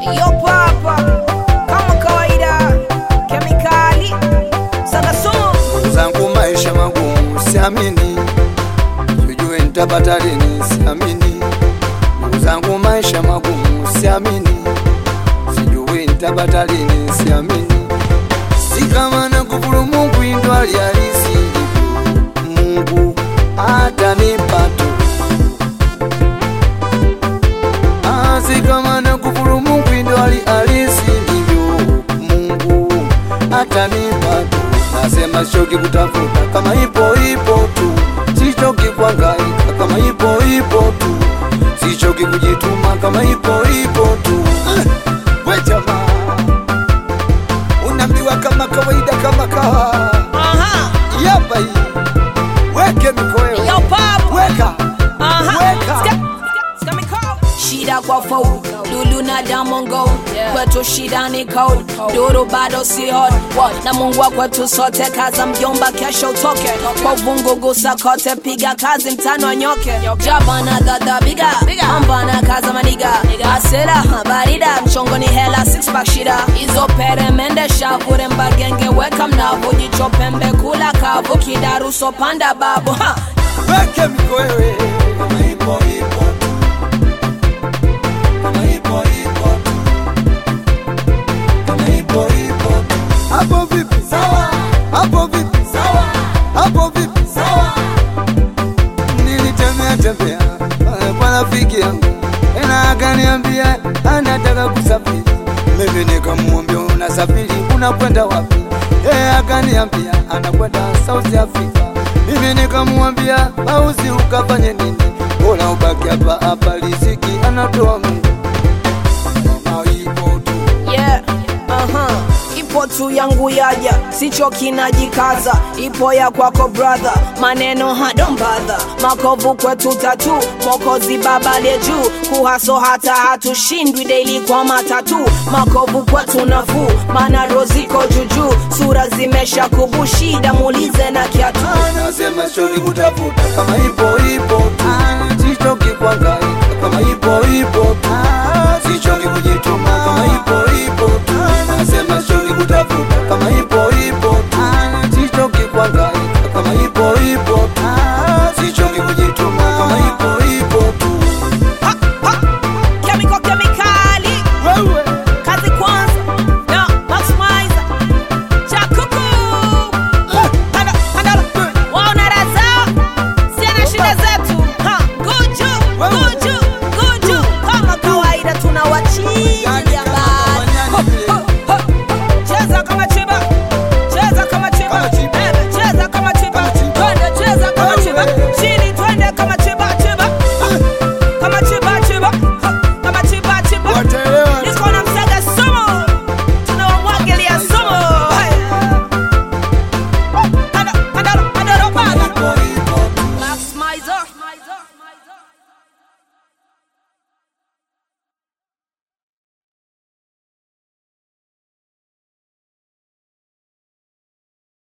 Yopo hapa kama kawaida, kemikali sagasumu Ndugu zangu maisha magumu siamini, sijui nitapata lini siamini. Ndugu zangu maisha magumu siamini, sijui nitapata lini siamini. Si kama na kufuru Mungu ndo alihalisi Mungu atanipa tu. Ah, si kama na kufuru Mungu ndo alihalisi ndivyo Mungu atanipa tu. Nasema sichoki kutafuta kama ipo ipo tu, sichoki kuhangaika kama ipo ipo tu, sichoki kujituma kama ipo ipo tu. Ah, We jamaa, unaambiwa kama kawaida kama kawa aha yapa hii, weke mikoyo Yopo hapa weka Aha. Weka. Ska- ska mikao. Shida kwa fold Lulu na Diamond Gold Kwetu shida ni cold Duru bado si hot What? Na Mungu wa kwetu sote Kaza mjomba kesho utoke Kwa vungu gusa kote Piga kazi mtano anyoke Jabana dada biga Ambana kaza maniga Asela barida Mchongo ni hela six pack shida Izo pere mende shavure mbagenge Weka mnavu jicho pembe kula kavu Kidaruso panda babu ha. weke mikoyo kama ipo ipo tu, kama ipo ipo tu, kama ipo ipo tu. Hapo vipi? Sawa. Hapo vipi? Sawa. Hapo vipi? Sawa. Nilitembea tembea pale kwa rafiki yangu, ena akaniambia anataka kusafiri. Mimi nikamwambia unasafiri, unakwenda wapi? Yeye akaniambia anakwenda South Africa. Mimi nikamwambia auzi ukafanye nini? Bora ubaki hapa hapa, riziki anatoa Mungu. Kama ipo tu yeah. uh-huh. ipo tu yangu yaja sicho kinajikaza ipo ya kwako brother maneno hadombadha makovu kwetu tatu mokozi babalie juu kuhaso hata hatushindwi daily kwa matatu makovu kwetu nafuu mana roziko juujuu sura zimesha kubushida muulize na kiatu Nasema sichoki kutafuta kama ipo ipo tu, sichoki kuhangaika kama ipo ipo tu,